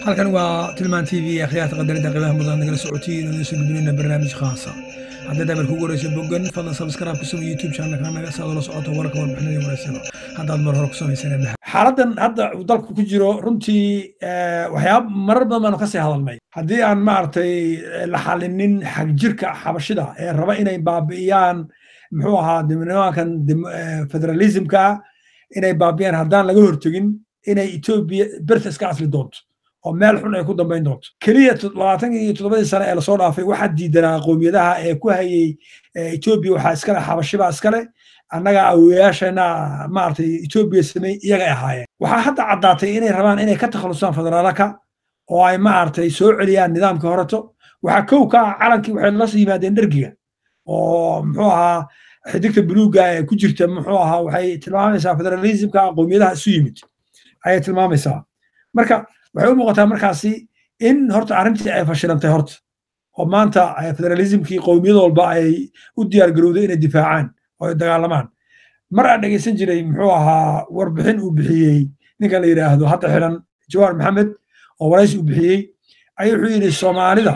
halkan waa tilmaan t v akhyaarta qadarinta qiimaha mudan nagala socotiin oo soo gudbinayna barnaamij khaasa haddaad amar kugu horeysa bogan fadlan subscribe kusoo youtube channelka naga saad ula socoto warka warbixinada wareysada haddaad mar hore kusamaysan xaaladan hadda uu dalku ku jiro runtii waxyaaba marar badan baanu kasii hadalnay haddii aan maaragtay la xalinin xagjirka xabashida ee raba inay baabi'iyaan muxuu ahaa nimankan federalismka inay baabi'iyaan haddaan laga hortegin inay etoobiya berta iska asli doonto oo meel xun ay ku dambayn doonto keliya labaatan iyo toddobadii sane ee lasoo dhaafay waxaa diidanaa qowmiyadaha ee ku hayay etoobiya waxaa iskale xabashibaa iskale annaga awoyaasheena maaragtay etoobiya samey iyagay ahaayeen waxaa hadda caddaatay inay rabaan inay ka takhalusaan federaalaka oo ay maaragtay soo celiyaan nidaamkii horeto waxaa kow ka ah calankii waxay la yimaadeen dhergiga oo muxuu ahaa xidigta buluugga ee ku jirta muxuu ahaa waxay tilmaamaysaa federalismka qowmiyadaha isu yimid ayay tilmaamaysaa marka waxay u muuqataa markaasi in horta arrintii ay fashilantay horta oo maanta federalismkii qowmiyad walba ay u diyaar garowday inay difaacaan oo ay dagaalamaan mar aan dhegeysan jiray muxuu ahaa warbixin uu bixiyey ninka la yidhaahdo hadda xiran jawaar maxamed oo waraysi uu bixiyey ayuu wuxuu yidhi soomaalida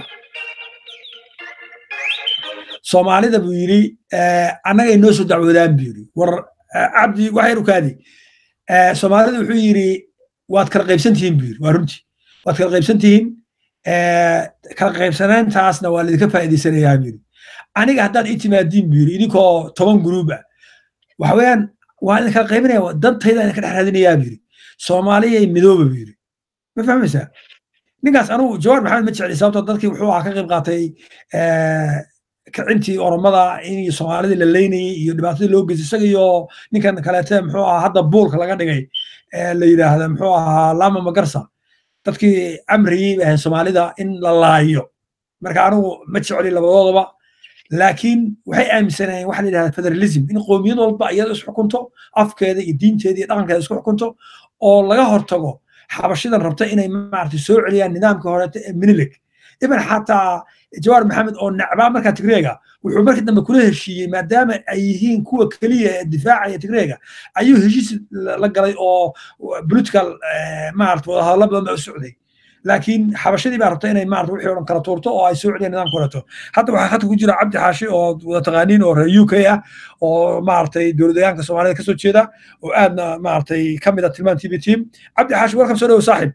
soomaalida buu yidhi annagay noo soo dacwoodaan buu yidhi war cabdi waxyar u kaadi soomaalida wuxuu yidhi waad kala qaybsan tihiin buu yidhi waa runtii waad kala qaybsan tihiin kala qaybsanaantaasna waa laidinka faa'iidaysanayaa buu yidhi aniga haddaad ii timaadiin buu yidhi idinkoo toban guruub ah waxa weeyaan waa idin kala qaybinaya dantayda idinka dhex raadinayaa buu yidhi soomaaliyay midooba buu yidhi ma fahmaysaa ninkaas anugu jawaar maxamed ma jecli sababtoo dadkii wuxuu ahaa ka qayb qaatay kicintii oromada in soomaalidii la leynayay iyo dhibaatadii loo geystay isaga iyo ninkan kaleete muxuu ahaa hadda buulka laga dhigay la yidhaahda muxuu ahaa lama magarsa dadkii amriyey bay ahayn soomaalida in la laayo marka anigu ma jecli labadoodaba laakiin waxay aaminsanayeen waxa la yidhahda federalism in qowmiyad walba iyada isxukunto afkeeda iyo diinteeda iyo dhaqankeeda isku xukunto oo laga hortago xabashidan rabta inay maaragtay soo celiyaan nidaamka horeeta ee minilig ibn xataa jawaar maxamed oo nacbaa markaa tigreega wuxuu markii dambe kula heshiiyey maadaama ay yihiin kuwa keliya ee difaacaya tigreega ayuu heshiis la galay oo political maarata wadahadallo badan baa u socday laakiin xabashadii baa rabta inay maarata wixii o dhan kala tuurto oo ay soo celiyaan nidaamka horeeto hadda waxaa khadka ku jira cabdi xaashi oo wada taqaaniin oo reer u k ah oo maaragtay dowladayaanka soomaalida kasoo jeeda oo aadna maaragtay ka mid a tilmaan tv team cabdi xaashi welcome soo dhowo saaxib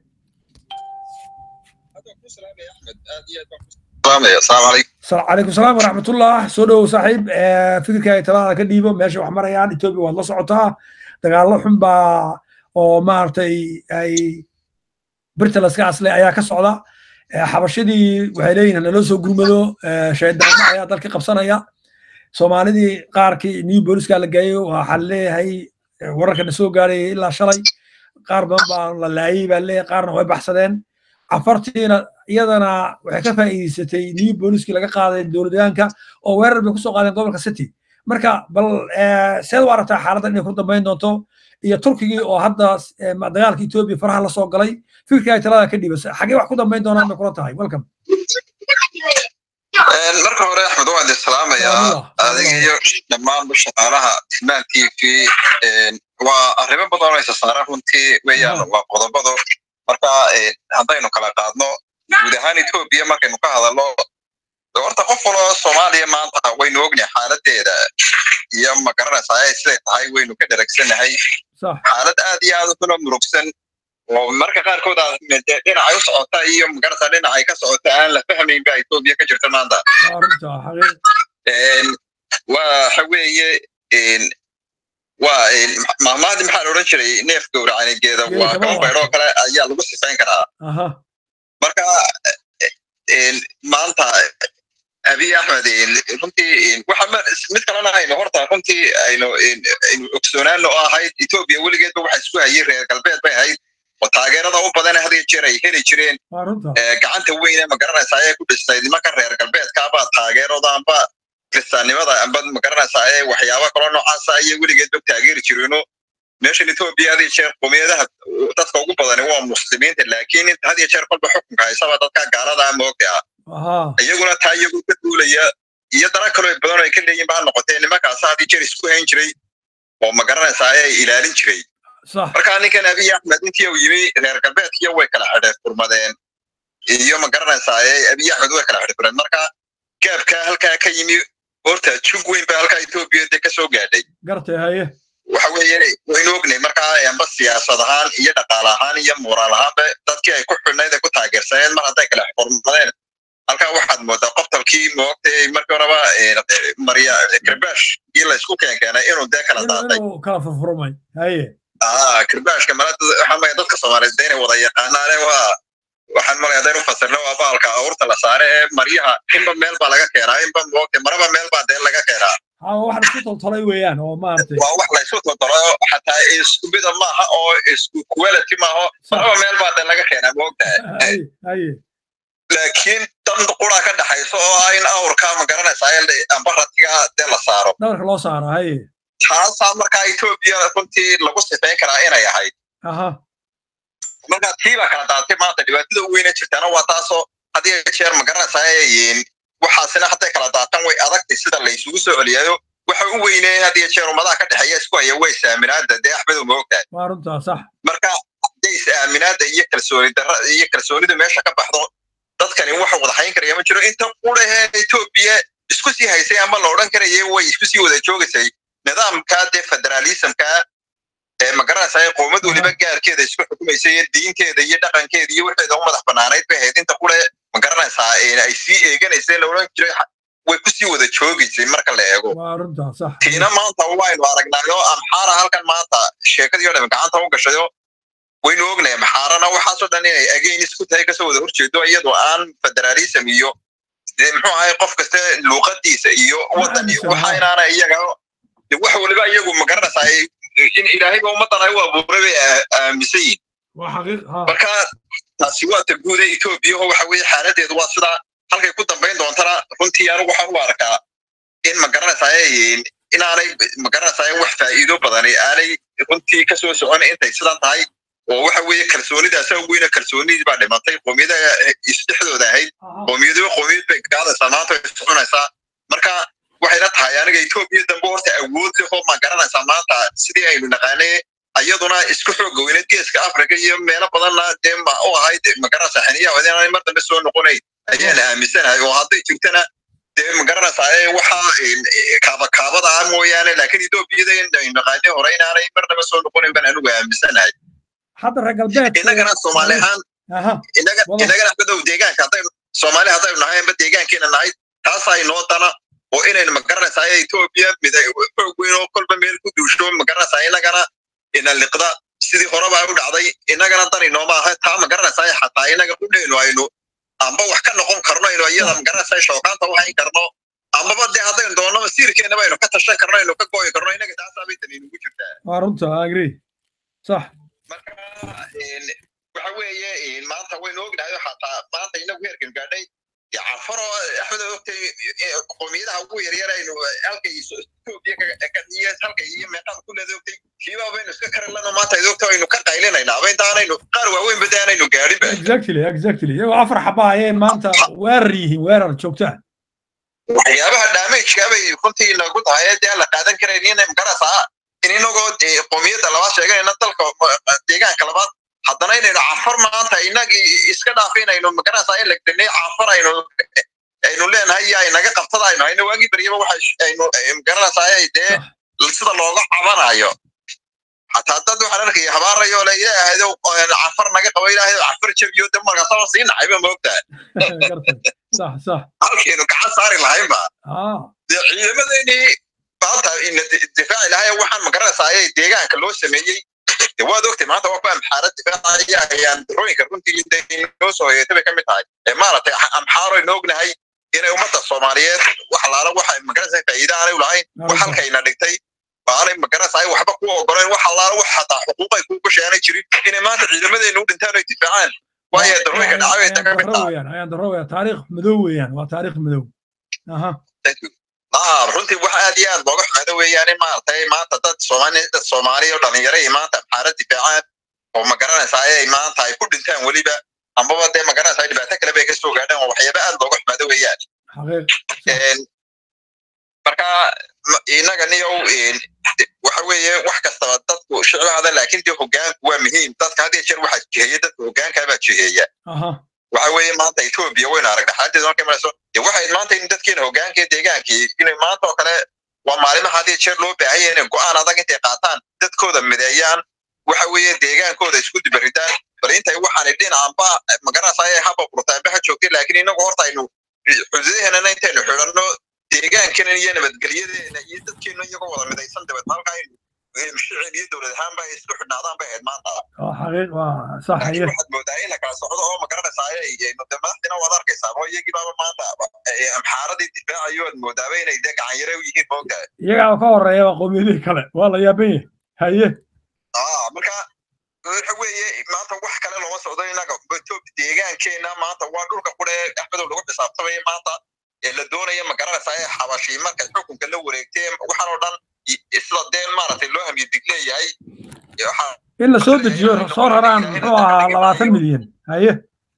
calaykum salaam waraxmatullah soo dhowow saaxiib fikirkaaga talaada ka dhiibo meesha wax marayaan etoobiya waad la socotaa dagaallo xun baa oo maaragtay ay birta laska aslay ayaa ka socda xabashadii waxay leeyihin naloo soo gurmado shaydaano ayaa dalka qabsanaya soomaalidii qaarkii new booliska la geeyo waxaa leeyahay wararkana soo gaarayay ilaa shalay qaar badan baa la laayay baa leeyahay qaarna way baxsadeen afartiina iyadana waxay ka faa'iidaysatay new booliskii laga qaaday dowladayaanka oo weerar bay kusoo qaadeen gobolka city marka bal seed u aragtaa xaaladdan inay ku dambayn doonto iyo turkigii oo hadda dagaalka etoobiya faraha la soo galay fikirkaaga talada ka dhiiba xagee wax ku dambayn doonaan bay kula tahay welcome marka hore axmed waan idin salaamayaa adiga iyo dhammaan shaqaalaha tilmaan t v waa arrimo badan oo isa saaran runtii weeyaan waa qodobado marka haddaynu kala qaadno guud ahaan etoobiya markaynu ka hadalno horta qof waloo soomaaliya maanta waynu ognahay xaaladeeda iyo magaranaysaa ay siday tahay waynu ka dheragsanahay xaalad aad iyo aad u xunoo murugsan oo marka qaarkood aad dhinacay u socota iyo magarata dhinacay ka socota aan la fahmayn ba etoobiya ka jirta maanta waxa weeye waa mahmaadii maxaa la odhan jiray neef gowracanigeeda waa kaba baydhoo kale ayaa lagu sifayn karaa marka maanta abiy axmed runtii waxa mid kalena aynu horta runtii aynu aynu ogsoonaano oo ahayd etoobiya weligeedba waxa isku hayay reer galbeed bay ahayd oo taageerada u badan had iyo jeer ay heli jireen gacanta weyne magaranaysa ayay ku dhistay nimanka reer galbeedkaaba taageerada amba kristaannimada amba magaranaysa ee waxyaaba kaloo noocaasa ayay weligeedba taageeri jireeno meeshan etoobiya had iyo jeer qomiyadaha dadka ugu badani waa muslimiinta laakiin inta had iyo jeer kolba xukunka haysaba dadka gaalada moogta ah iyaguna taa iyagu ka duulaya iyo dara kaloo badan oo ay ka leeyihin ba ha noqotee nimankaasa had iyo jeer isku hayn jiray oo magaranaysa ayay ilaalin jiray marka ninkan abiy axmed intii uu yimi reer galbeedkiyo way kala xidheef furmadeen iyo ma garanaysaa abiy axmed way kala xirfireen marka gaabka halkaa ka yimi horta jug weyn baa halkaa etoobiya de kasoo gaadhay gartay haye waxa weeye waynu ognay markaa amba siyaasad ahaan iyo dhaqaale ahaan iyo moraal ahaanba dadkii ay ku xidhnayd ay ku taageersaneen mar hadday kala xurmadeen halkaa waxaad moodaa qoftalkii moogtay markii horeba marya kirbash iyo laysku keenkeenay inuu dee kala daatay inuu kala furfurmay haye ah kirbashka mala waxaan maya dadka soomaaliyeed inay wada yaqaanaane waa waxaan malaya hadaynu fasirno waa baalka awrta la saare ee maryaha inba meel baa laga keenaa inba moogtay maraba meel baa dee laga keenaa haa wax isku toltolay weeyaan oo maaragtay waa wax laysu todoro xataa isku mida maaha oo isku quality maaha maraba meel baa dee laga keenaa moogtahay haye haye laakiin dan qura ka dhaxayso oo ah in awrka ma garanaysaa amba ratiga dee la saaro dhabarka loo saaro haye taasaa markaa etoobiya runtii lagu sifayn karaa inay ahayd aha marka tii baa kala daatay maanta dhibaatada u weyna jirtaana waa taasoo haddii jeer ma garanaysaa waxaasina hadday kala daatan way adagtay sida laysugu soo celiyayo waxa u weyneen haddii jeer ummadaha ka dhexeeya isku haya way saaminaada dee axmed uma ogtahay waa runtaa sax marka hadday is-aaminaada iyo kalsooni darra iyo kalsoonida meesha ka baxdo dadkani waxa wada hayn karaya ma jiro inta qurahee etoobiya isku sii haysay ama la odhan karaya way isku sii wada joogaysay nidaamka dee federalismka ee ma garanaysaa qoomad weliba gaarkeeda isku xukumaysa iyo diinteeda iyo dhaqankeeda iyo waxeeda u madax banaanayd bay ahayd inta qure ma garanaysaa ay sii eeganaysay la odhan jiray way ku sii wada joogaysay marka la eego waa runtaa sax tiina maanta waynu aragnaayo amxaara halkan maanta sheekadii o dhan gacanta u gashayo waynu ognay amxaarana waxaasoo dhan inay again isku tahay kasoo wada horjeedo iyadoo aan federalism iyo muxuu ahay qof kasta luuqadiisa iyo wadan waxa inaana iyaga wax waliba iyagu ma garanaysaa in ilaahayba ummadan ay u abuuray bay aaminsan yihin waa xaqiiq ha marka taasi waa ta guuda etoobiya oo waxa weeye xaaladeedu waa sidaa halkay ku dambayn doontana runtii anigu waxaan u arkaa in ma garanaysaa inaanay ma garanaysaa wax faa'iido badani aanay runtii kasoo socon intay sidan tahay oo waxa weeye kalsoonidaasa weyna kalsoonidii baa dhimatay qoomiyadaha isdhexdooda ahayd qoomiyadaba qoomiyad bay gaadaysaa maanta way iscunaysaa marka waxayna tahay aniga etoobiya dambe horta awood leh oo ma garanaysaa maanta sidii aynu naqaanay iyaduna isku xooga weyneed geeska africa iyo meelo badanna dee ma u ahayd ma garanaysaa xiniyaha inaanay mar dambe soo noqonayn ayaan aaminsanahay oo hadday jirtana dee ma garanaysaa waxa kaaba kaabada ah mooyaane laakiin etoobiyada aynu naqaanay hore inaanay mar dambe soo noqonayn baan anigu aaminsanahay hadda reer galbeed innagana soomaali ahaan aha innagana axmedow deegaanka haddaynu soomaali haddaynu nahay amba deegaankeena nahay taasaa inoo dana oo inaynu ma garanaysaa etoobiya mid xoog weyn oo kolba meel ku duusho ma garanaysaa innagana ina liqda sidii horeba u dhacday innagana dan inooma aha taa ma garanaysaa xataa innaga qudhaynu aynu amba wax ka noqon karno aynu iyada ma garanaysaa shookaanta u hayn karno ambaba dee haddaynu doonno masiirkeennaba aynu ka tashan karno aynu ka go'i karno innaga taasaa bay tan inugu jirtaa waa runta agree sax marka waxa weeye maanta waynu ognahay xataa maanta inagu heerkan gaadhay cafaro axmed ogtay qoomiyadaha ugu yaryar aynu halkay etoobiya halkay iyo meeqaad ku leeda ogtay kiibaa baynu iska karilano maanta id ogta aynu ka qaylinayna aba intaanaynu qaar waaweyn bada aanaynu gaadhin ba exactly exactly iyagoo afar xaba ayeen maanta weerar yihiin weerar joogta waxyaabaha damageka bay runtii nagu tahay dee aan la qaadan karayn in magaraysaa in inagoo qoomiyadda labaad sheeganayna dalka deegaanka labaad haddana inaynu cafar maanta inagii iska dhaaf inaynu magaraysaa in lagdanay cafar aynu aynu leenahay iyo aynaga qabtada aynu hayno waagii baryaba waxa aynu magaranaysaa dee sida looga cabanayo xataa dad waxaan arkaya habaarayo le ilaahaydo cafar naga qabo ilaahaydo cafar jabiyo de markaasaba sii nacayba moogtaa صح صح halkaynu gacan saari lahaynba اه dee ciidamadeynii maanta ina difaaci lahay waxaan magaranaysaa ayay deegaanka loo sameeyey de waad ogtay maanta waa ku amxaara difaacaya ayaan darooyinka runtii intay noo soo hoyeetay bay ka mid tahay ee maaragtay amxaaro aynu ognahay inay ummadda soomaaliyeed wax laala waxa magaranaysaa faa'iida aanay u lahayn wax halkayna dhigtay aanay magaranaysaa waxba ku ogoleen wax allaala wax hataa xuquuqay kuu gashaanay jirin inay maanta ciidamadeenu u dhintaan ay difaacaan waayo darooyinka dhacay bay ka mid tahay ويان ayaan daro weyaan taariikh madow weeyaan waa taariikh madow aha ah runtii wax aad iyo aad looga xumaado weeyaan in maaragtay maanta dad soomaali dad soomaali oo dhalinyaro iyo maanta amxaara difaacaan oo ma garanaysaa ay maanta ay ku dhintaan weliba ambaba dee ma garanaysaa dhibaato kale bay ka soo gaadhaan oo waxyaaba aad looga xumaado weeyaan xaqiiq marka inaga niyow waxa weeye wax kastaba dadku shicibahada laakiin dee hogaanku waa muhiim dadka had iyo jeer waxaa jiheeya dadka hogaankaa baa jiheeya aha waxa weeye maanta etoobiya waynu aragna xaaladdeeda markay marayso dee waxay maanta in dadkeena hogaanka iyo deegaankii inay maanta oo kale waa maalimaha had iyo jeer loo baahan yahay inay go'aan adag intay qaataan dadkooda mideeyaan waxa weeye deegaankooda isku dibaridaan bal intay waxaanay dhinacanba magaranaysa haba burtaanba ha joogtay laakiin inagu horta aynu xuduudaheennana intaynu xidhanno deegaankeena iyo nabadgelyadeena iyo dadkeena iyagoo wada midaysan dabeed halka aynu shicil iyo dowlad ahaanba ay isku xidhnaadaan bay ahayd maanta xaqiiq waa sax laakiin haye waxaad moodaa in la kala socdo oo magaranaysaa de madaxdina waad arkaysaa oo iyagii baaba maanta amxaaradii difaacayo aad moodaaba inay dee gacanyare u yihiin moogta iyagaa ka horeeyaba qowmiyadihii kale waa la yaaban yahay haye ah marka waxa weeye maanta wax kale looma socdo inaga deegaankeena maanta waa dhulka qure axmedow lagu xisaabtamaya maanta ee la doonaya magaranaysaa ee xabashii markay xukunka la wareegteen waxaan oo dhan sida deen maaragtay loo hamiyo dig leeyahay waxaa in la soo dejiyo soo raraan muxuu ahaa labaatan milyan haye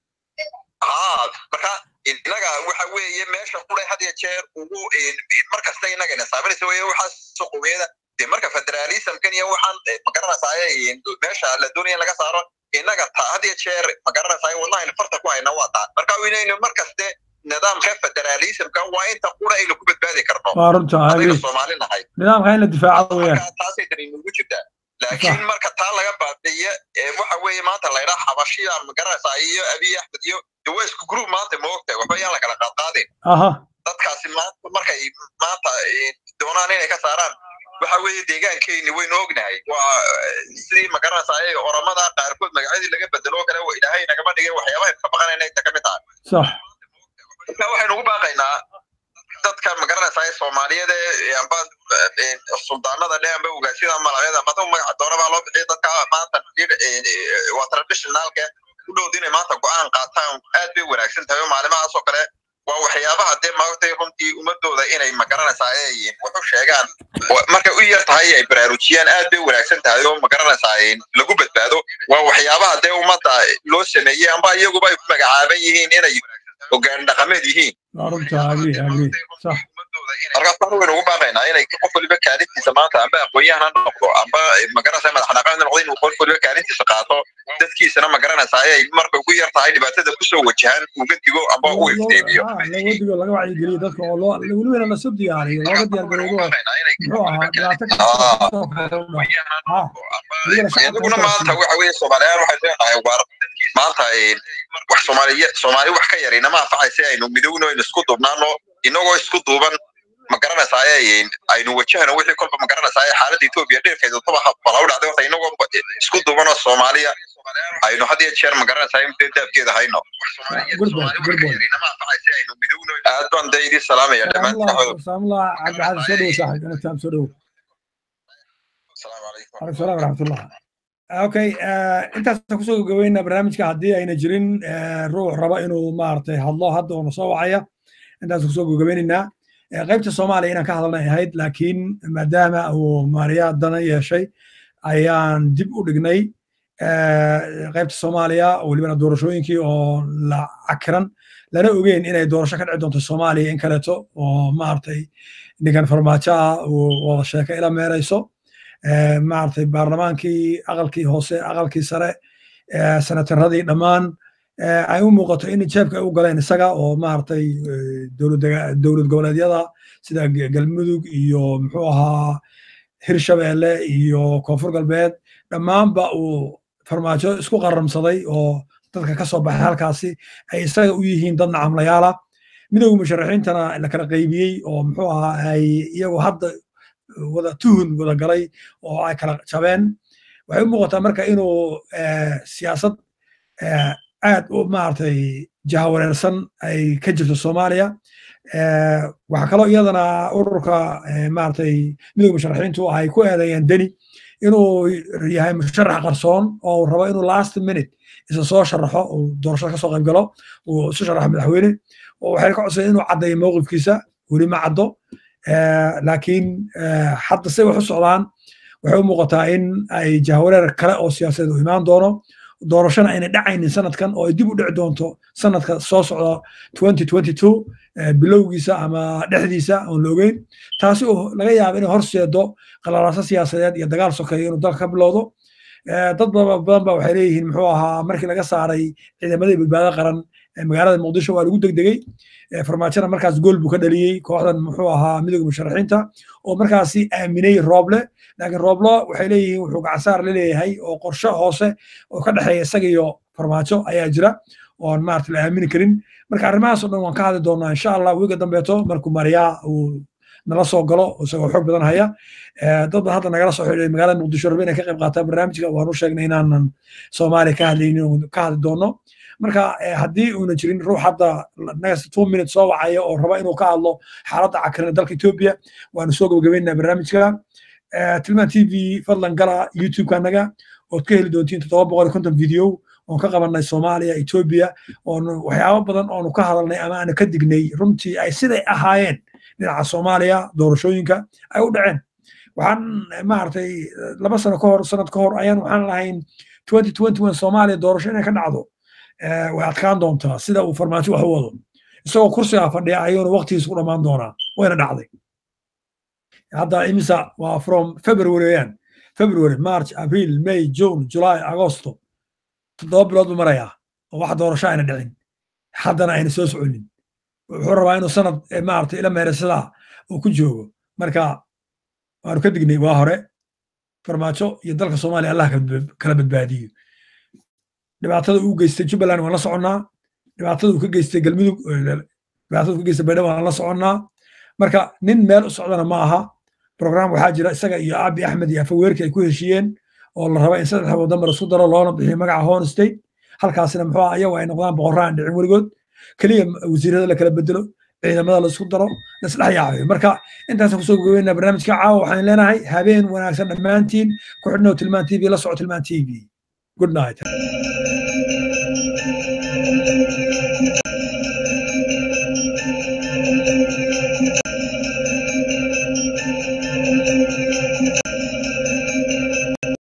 haa marka inaga waxa weeye meesha qure had iyo jeer ugu mar kasta inaga ina saaminaysa weye waxaas qowmiyada dee marka federalismkan iyo waxaan magaranaysaa meesha la doonaya in laga saaro inaga ta had iyo jeer magaranaysaa wadnahaynu farta ku hayna waa taa marka inaynu mar kaste nidaamka federalismka waa inta qura aynu ku badbaadi karno waa runta adaynu haye soomaali nahay nidaamka in la difaaco weeyaan marka taasay dan inugu jirtaa laakiin marka taa laga baabi'iyo ee waxa weeye maanta la yidhaha xabashiya magaranaysaa iyo abiy axmed iyo de waa isku group maanta ma ogtahay waxba yaan la kala qaadqaadin aha dadkaasi maanta markay maanta eh, doonaan inay ka saaraan waxa weeye deegaankeeni waynu ognahay waa eh, sidii magaranaysaa ee oramada qaarkood magacyadii laga bedelo oo kale wa ilaahay nagama dhigay waxyaabaha ka baqanayna inta ka mid tahay sax marka waxaynu ugu baaqaynaa dadka magaranaysaa ee soomaaliyeed ee amba eh, suldaanada dhe amba ogaasyada malacyada amba dad magaca doonabaa loo bixiya dadka maanta eh, eh, waa traditionalka u dhowd inay maanta go'aan qaataan aad bay wanaagsan tahay oo maalimahaas oo kale waa waxyaabaha dee maagtay runtii ummadooda inay magaranaysaa ay wax u sheegaan Wa- markay u yar tahay ay baraarujiyaan aad bay wanaagsan tahay oo magaranaysaa lagu badbaado waa waxyaabaha dee ummadda loo sameeyey amba iyaguba ay ku magacaaban yihiin inay hogaan dhaqameed yihiin waa runta agri agri sax markaasaan waynu ugu baaqaynaa inay qof waliba kaalintiisa maanta amba aqoon-yahan ha noqdo amba magaranaysaa madax dhaqameed ha noqdo inuu qof waliba kaalintiisa qaato dadkiisana magaranaysaa ay markay ugu yar tahay dhibaatada kusoo wajahan uga digo amba u ifteemiyo lawadigo laga wacyigeliyo dadka oo loo welibana lasoo diyaariyo looga diyaargaroobo muxuu ahaa dhibaato kastoo kale u dhac iyaguna maanta waxa weeye soomaaliyaal waxay leenahay waar maanta wax soomaaliya soomaali wax ka yar inama anfacaysa aynu midowno aynu isku duubnaano inagoo isku duuban ma garanaysaa aynu wajahno wixii kolba ma garanaysaa xaaladda etoobiya dheerkeedu taba bala u dhacday horta inagoo isku duubanoo soomaaliya aynu had iyo jeer ma garanaysaa in dee daabkeeda hayno good boy good boy aad baan dee idin salaamaya dhammaantiin saamullah cabdixasan soo dhowo saaxib ina taam soo dhowo asalaamu calaykum عليكم السلام ورحمة الله. اوكي intaas kusoo gabayna barnaamijka haddii ayna jirin ruux raba inuu maaragtay hadlo hadda oo nasoo wacaya intaas kusoo gabagabeynaynaa qaybta soomaaliya inaan ka hadalnay ahayd laakiin maadaama uu maariya dana yeeshay ayaan dib u dhignay qaybta soomaaliya welibana doorashooyinkii oo la cakiran lana ogeyn inay doorasho ka dhici doonto soomaaliya in kaleeto oo maaragtay ninkan farmaajo ah uu wada sheeka ila meerayso maaragtay baarlamaankii aqalkii hoose aqalkii sare senataradii dhammaan ay u muuqato in jeebka ay u galeen isaga oo maaragtay dowlad goboleedyada sida galmudug iyo muxuu ahaa hirshabeelle iyo koonfur galbeed dhammaanba uu farmaajo isku qaramsaday oo dadka ka soo baxay halkaasi ay isaga u yihiin dad nacamlayaala midowga musharaxiintana la kala qaybiyey oo muxuu ahaa ay iyagu hadda wada tuhun wada galay oo ay kala jabeen waxay u muuqataa marka inuu siyaasad aad u maaragtay jahawareersan ay ka jirto soomaaliya waxaa kaloo iyadana ururka maaragtay midowga musharaxiintu ay ku eedeeyeen deni inuu yahay musharax qarsoon oo rabo inuu last minute isa soo sharaxo uu doorashada kasoo qayb galo uu isu sharaxo madaxweyne oo waxay ka codsadeen inuu caddeeyo mowqifkiisa weli ma caddo laakiin hadda say wax u socdaan waxay u muuqataa in ay jahawareer kale oo siyaasadeed u imaan doono doorashana ayna dhacaynin sanadkan oo ay dib u dhici doonto sanadka soo socda bilowgiisa ama dhexdiisa oon la ogeyn taasi oo laga yaaba inay horseedo qalalaaso siyaasadeed iyo dagaal sokeeyo inuu dalka ka bilowdo dad badan ba waxay leeyihiin muxuu ahaa markii laga saaray ciidamadii badbaado qaran magaalada muqdisho waa lagu degdegey farmaajona markaas gool buu ka dhaliyey kooxdan muxuu ahaa midooda musharaxiinta oo markaasi aaminay rooble laakiin rooblo waxay leeyihiin wuxuu gacansaar la leeyahay oo qorshe hoose oo ka dhexeeya isaga iyo farmaajo ayaa jira oon maarata la aamini karin marka arrimahaas oo dhan waan ka hadli doonaa insha allah wiiga dambeeto markuu mariyaa uu nala soo galo isagoo xoog badan haya dad ba hadda nagala soo xidhay magaalada muqdisho rabe inay ka qayb qaataan barnaamijka waanu sheegnay inaanan soomaaliya ka hadlaynin ka hadli doono marka haddii uuna jirin ruux hadda next two minutes soo wacaya oo raba inuu ka hadlo xaaladda cakaran dalka etoobiya waanu soo gabagabeynaa barnaamijka tilmaan t v fadlan gala youtube-ka naga ood ka heli doontiin toddoba boqol iyo konton video oon ka qabanay soomaaliya etoobiya oon waxyaabo badan oonu ka hadalnay ama aanu ka dignay runtii ay siday ahaayeen dhinaca soomaaliya doorashooyinka ay u dhaceen waxaan maaragtay laba sano ka hor sanad ka hor ayaan waxaan lahayn twenty twenty one soomaaliya doorasho inay ka dhacdo way adkaan doontaa sida uu farmaajo wax u wado isagoo kursigaa fadhiya ayuuna waqtigiisa ku dhammaan doonaa wayna dhacday hadda imisa waa from february weyaan february march april may june july agosto toddoba bilood buu marayaa oo wax doorasho ayna dhicin haddana ayna soo soconin wuxuu rabaa inuu sanad maaragtay ila meerasidaa uu ku joogo marka waanu ka dignay waa hore farmaajo iyo dalka soomaaliya allah kala badbaadiyo dhibaatada uu geystay jubbaland waan la soconnaa dhibaatada uu ka geystay galmudug dhibaatada uu ka geystay baydhabo waan la soconnaa marka nin meel u socdana ma aha program waxaa jira isaga iyo abi axmed iyo afaweerki ay ku heshiiyeen oo la raba in saddex waddan mar isku daro loona bixiyo magaca horn state halkaasina muxuu ah iyagu ay noqdaan boqorraan dhicin weligood keliya wasiirada la kala bedelo ciidamada laisku daro laisdhex yaacayo marka intaasaan kusoo gogobeyna barnaamijka caawa waxaan leenahay habeen wanaagsan dhammaantiin ku xidhnow tilmaan t v la soco tilmaan t v good night